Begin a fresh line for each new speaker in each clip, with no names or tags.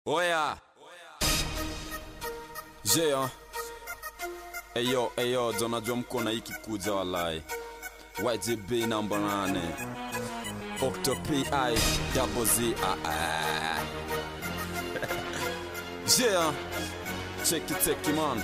Oya. Jea. Eyo, eyo, jonajua mko na hiki kuja walai. YGB namba nane. Octo PI double Z. Ah, ah. Jea. Check it, check it, man.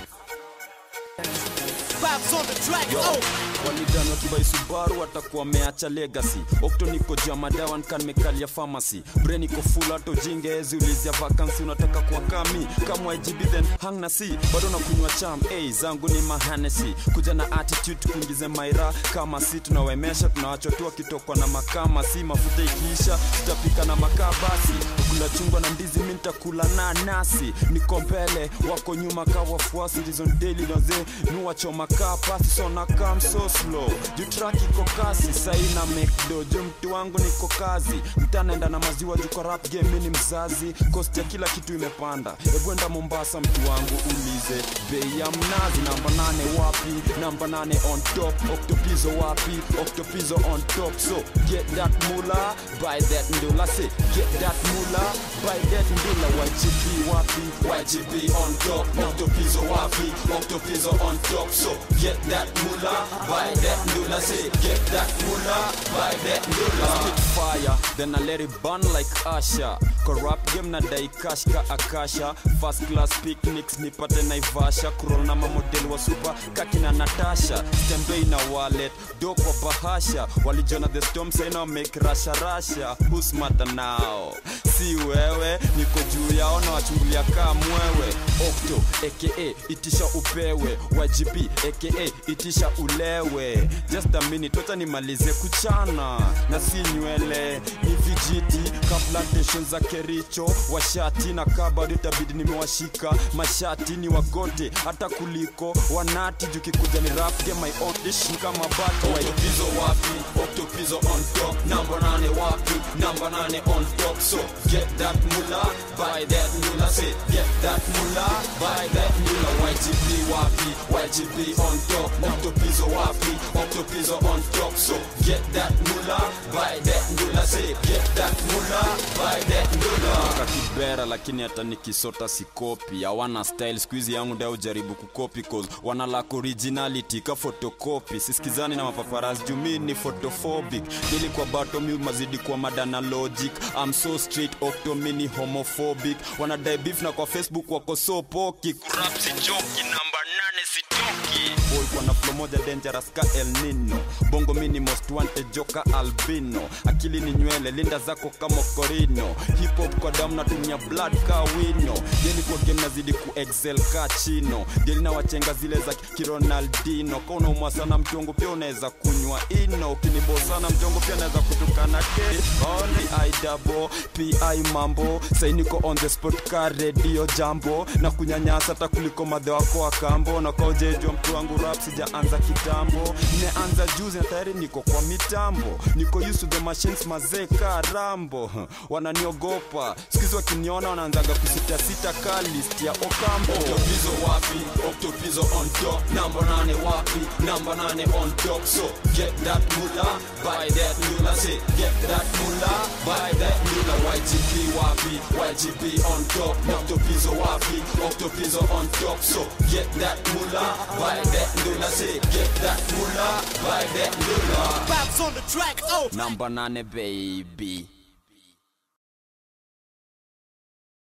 Vibes on the track.
Yo,
Oh.
walidani wakibai Subaru watakuwa wameacha legacy. Okto niko jama kan mekalia pharmacy. Brain iko full hata jinge ezi ulizia vacancy unataka kuwa kami kama IGB then hang na si bado nakunywa cham hey, zangu ni mahanesi kuja na attitude kuingize maira kama si tunawemesha tunawachotua kitokwa na makama si mafuta ikiisha tutapika na makaa basi kula chungwa na ndizi mi nitakula na nasi niko mbele wako nyuma ka wafuasi reason daily naze nuwachoma kaa pasi so na kam so slow juu track iko kasi sai na mekdo juu mtu wangu niko kazi mtanaenda na maziwa juu kwa rap game mi ni mzazi kosti ya kila kitu imepanda ebwenda mombasa mtu wangu ulize bei ya mnazi namba nane wapi namba nane on top octopizo wapi octopizo on top so get that mula buy that ndula say get that mula buy that ndula YGP wapi YGP on top octopizo wapi octopizo on top so get that mula buy that ndula say get that mula buy that ndula spit fire then I let it burn like Asha corrupt game na dai cash ka akasha first class picnics nipate naivasha kurol na mamodel wa super kakina natasha stembei na wallet do kwa bahasha walijona the storm saina make rasha rasha who's matter now si wewe niko juu yao na wachungulia kaa mwewe okto aka itisha upewe YGP aka itisha ulewe just a minute wacha nimalize kuchana na si nywele ni vijiti ka plantation za kericho washati na kabado itabidi nimewashika mashati ni wagote hata kuliko wanati jukikuja ni rap game my own dish ni kama bato octopizo wapi octopizo on top number nane wapi number nane on top so get that mula buy that mula say get that mula buy that mula YGP wapi YGP on top octopizo wapi octopizo on top so get that mula buy that mula say get that mula buy that mula kakibera lakini hata nikisota sikopi hawana style skuizi yangu ndio ujaribu kukopi cause wana lack originality ka photocopy sisikizani na mapaparazzi jumi ni photophobic nilikuwa bato mi mazidi kwa madana logic I'm so straight octo mini homophobic wanadai beef na kwa facebook wako so poki rap si joki namba nane sitoki boy kwa na flow moja dangerous ka El Nino bongo mini most wanted joka albino akili ni nywele linda zako kama korino hip hop kwa damu natumia blood ka wino geli kwa game nazidi ku excel ka chino geli na wachenga zile za kironaldino ka unaumwa sana mtongo pia unaweza kunywa ino ukinibosana mtongo pia naweza kutukana ke only i double pi mambo sainiko on the spot ka radio jambo na kunyanyasa hata kuliko madhe wako wa kambo na kaujejwa mtu wangu rap sijaanza kitambo nimeanza juzi na tayari niko kwa mitambo niko used to the machines mazee ka rambo wananiogopa sikizi wakiniona wanaanzaga kusitasita ka list ya okambo octopizo wapi octopizo on top namba nane wapi namba nane on top so get that mula buy that mula say get that mula buy that mula YGP wapi YGP on top octopizo wapi octopizo on top so get that mula buy that mula say get that mula buy that mula
Vibes on the track. Oh.
namba nane baby